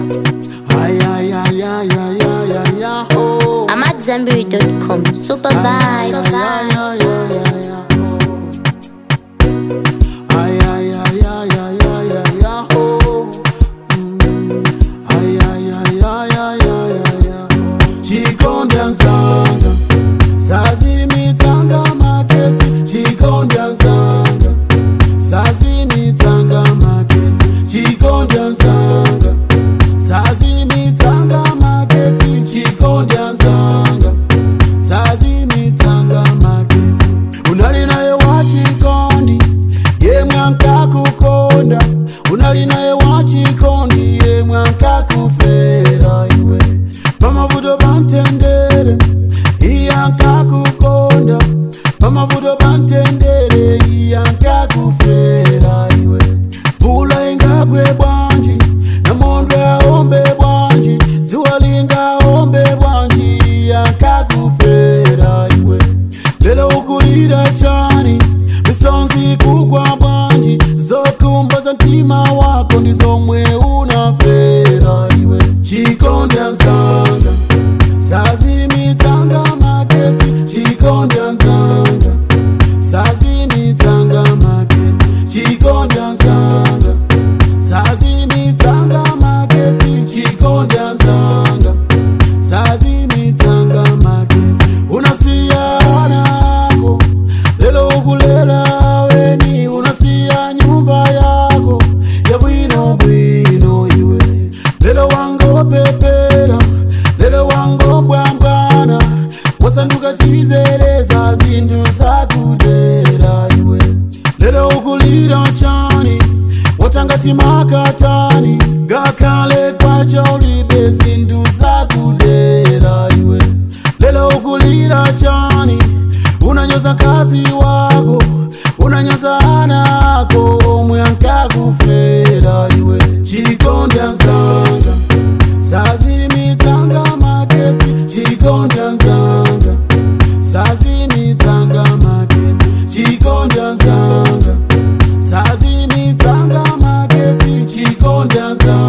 Ay, ay, ay, ay, ay, ay, ay, ay, oh. I'm at Zenberry.com. Super Ay, vibe. ay, ay, ay, ay, ay, oh. Ay, ay, ay, ay, ay, ay, ay, ay, oh. Mm. Ay, ay, ay, ay, ay, ay, ay, ay. Chikonda nzanga sazimitanga maketsi chikonda nzanga sazimitanga maketsi chikonda nzanga sazimitanga maketsi chikonda nzanga sazimitanga maketsi unali naye wachikondi yemwe ankakukonda unali naye wachikondi yemwe ankakufera iwe pamavuto pamtendere iye ankakukonda pamavuto pamtendere iye ankakufera iwe mvula ingagwe bwanji namondwe aombe bwanji dzuwa lingaombe bwanji iye ankakufera iwe lero ukulira chani misonzi kugwa bwanji zokumbaza mtima wako ndizomwe unafera iwe chikonda nzanga sazimitanga maketsi chikonda nzanga sazimitanga maketsi chikonda nzanga sazimitanga maketsi chikonda nzanga sazimitanga maketsi unasiya wanako lelo ukulela weni unasiya nyumba yako ya bwino bwino iwe lelo wangopepera lelo wangombwambwana wasanduka chizereza zinthu zakudera iwe lelo ukulira chani watangati makatani ngakhale kwacha ulibe zinthu zakudera iwe lelo ukulira chani unanyoza kazi wako unanyoza ana ako omwe ankakufera iwe chikonda nzanga sazimitanga maketsi chikonda nzanga sazimitanga maketsi chikonda nzanga sazimitanga maketsi chikonda nzanga